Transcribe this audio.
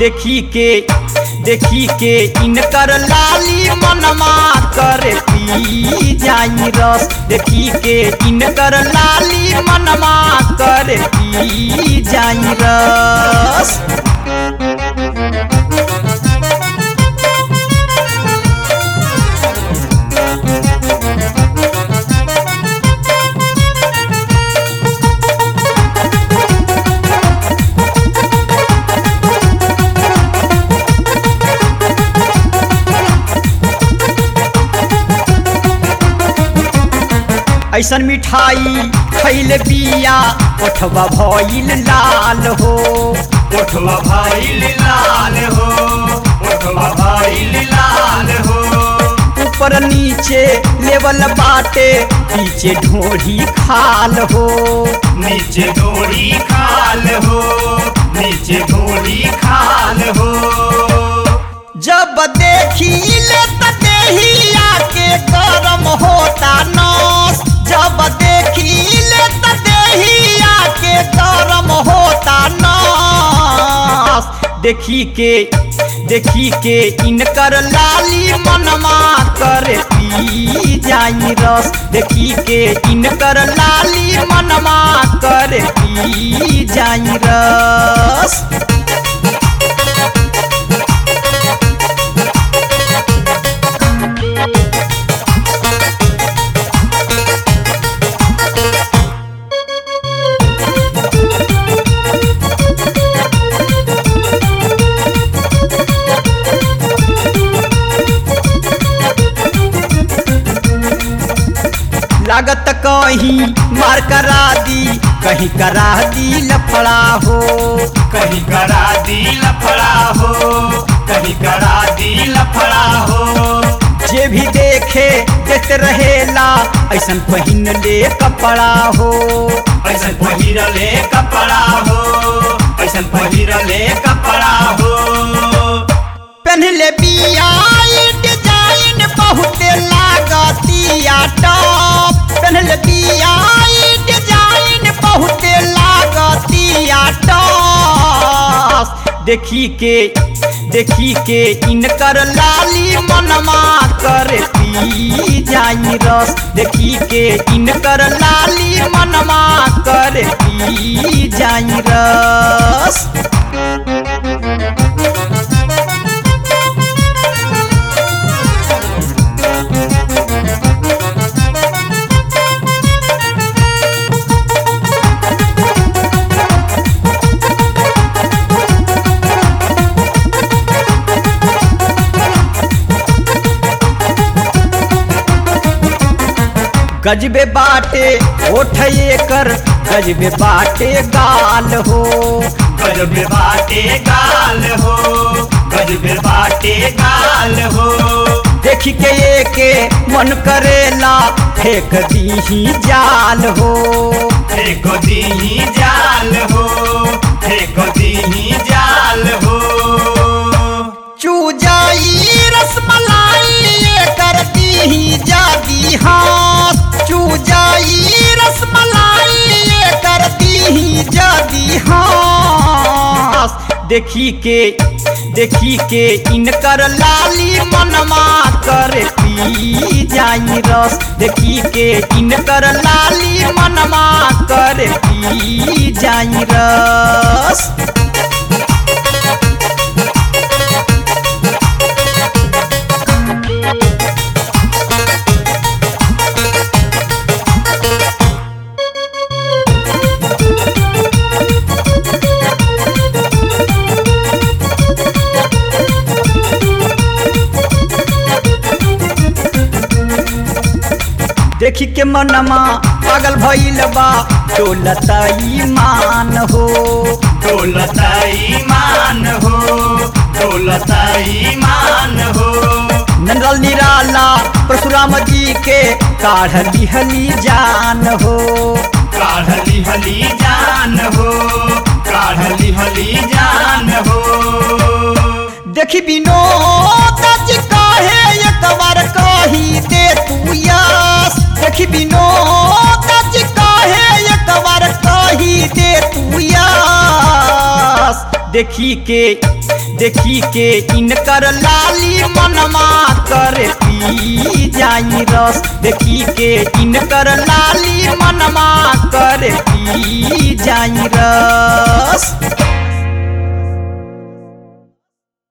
देखी के देखी के इनकर लाली मनमा कर पी जाई रस देखी के इनकर लाली मनमा कर पी जाई रस ऐसन मिठाई खैले पिया ओठवा भइल लाल हो ओठवा भाई लाल हो ओठवा भाई लाल हो ऊपर नीचे लेवल बाटे पीछे ढोढ़ी खाल हो नीचे डोरी खाल हो नीचे डोरी खाल हो जब देखी ले त देहिया के गरम होता नस जब देखी ले त देहिया के गरम होता नस देखी के देखी के इनकर लाली मनमा कर पी जाई रस देखी के इनकर लाली मनमा कर पी जाई रस लागत कहीं मार करा दी कहीं करा दी लफड़ा हो कहीं करा दी लफड़ा हो कहीं करा दी लफड़ा हो जे भी देखे देख रहेला ऐसन पहिन ले कपड़ा हो ऐसा पहिरले कपड़ा हो ऐसा पहिरले कपड़ा हो पहनले बिया ई डिजाइन बहुते लागतिया टॉप पहनले बिया ई डिजाइन बहुते लागतिया टॉप देखी के देखी के इनकर लाली मनमा कर पी जाई रस देखी के इनकर लाली मनमा कर पी जाई रस गजबे बाटे ओठ कर गजबे बाटे गाल हो गजबे बाटे गाल हो गजबे बाटे गाल हो देखी के ये के मन करेला फेंक दीही जाल हो फेंक दीही जाल हो फेंक दीही जाल हो चू जाई रसमलाई ये कर दीही जादी हाथ चू जाई रसमलाई ये कर दीही जादी हाथ देखी के देखी के इनकर लाली मनमा कर पी जाई रस देखी के इनकर लाली मनमा कर पी जाई रस देखी के मनमा पागल भइल बा डोलता ईमान हो डोलता ईमान हो डोलता ईमान हो नंदल निराला परशुराम जी के काढ़ लिहली जान हो काढ़ली हली जान हो काढ़ली हली जान हो देखी विनोद जी काहे एक बार कही दे तू यस देखी विनोद जी काहे एक बार कही दे तू यस देखी के देखी के इनकर लाली मनमा कर पी जाई रस देखी के इनकर लाली मनमा कर पी जाई रस